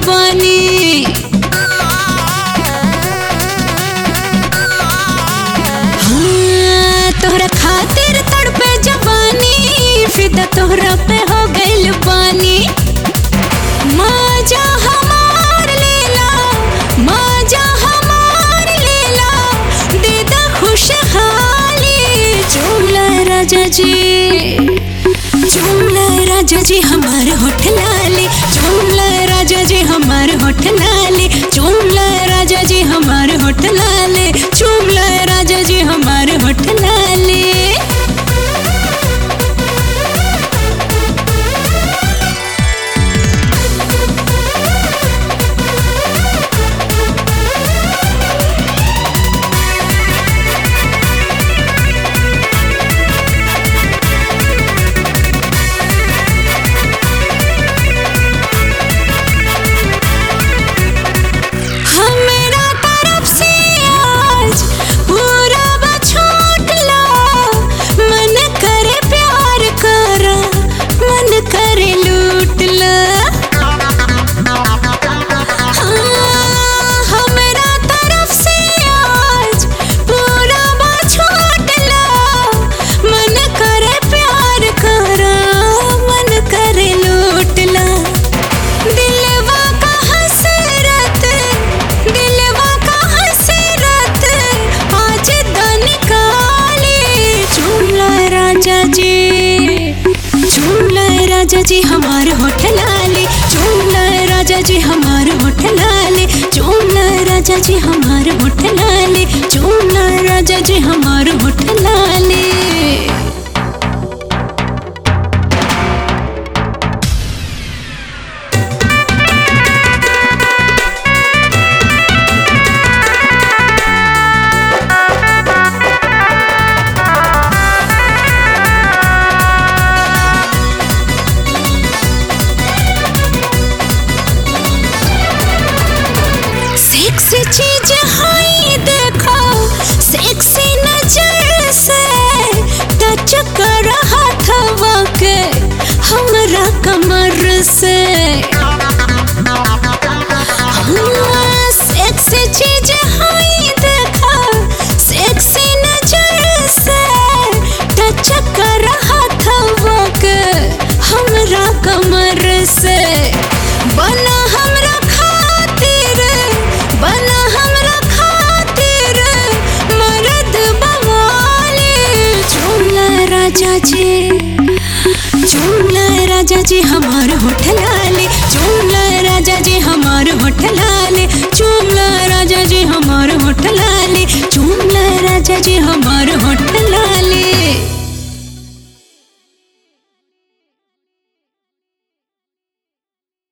जवानी हाँ, तोहरा खातिर तड़पे जवानी फिदा तोहरा पे हो गइल बानी मजा हमार लेला मजा हमार लेला दे दा खुशहाली चूला राजा जी चूला राजा जी हमार होठ लाले चूला राजा जी हमार होठ लाले चूला राजा जी हमार होठ लाले चूला राजा जी हमार होठ लाले हमरा तरफ से आज पूरा बछोट ला मन करे प्यार करा मन करे लूट ला हाँ, हमरा तरफ से आज पूरा बछोट ला मन करे प्यार करा मन करे लूट ला दिलवा का हसरत दिलवा का हसरत आज दन काले चूला राजा जी चूला राजा जी हमार होठ लाले चूला राजा जी हमार होठ लाले चूला राजा जी हमार होठ लाले चूला राजा जी हमार होठ लाले सेक्सी चीज हाई देखो सेक्सी नजर से टच कर हाथवा के हमरा कमर से हाँ, सेक्सी चीज हाई देखो सेक्सी नजर से टच कर हाथवा के हमरा कमर से बना हमरा खातिर बना हमरा खातिर मर्द बवाले चूला राजा जी चूला राजा जी हमार होठ लाले चूला राजा जी हमार होठ लाले चूला राजा जी हमार होठ लाले चूला राजा जी हमार होठ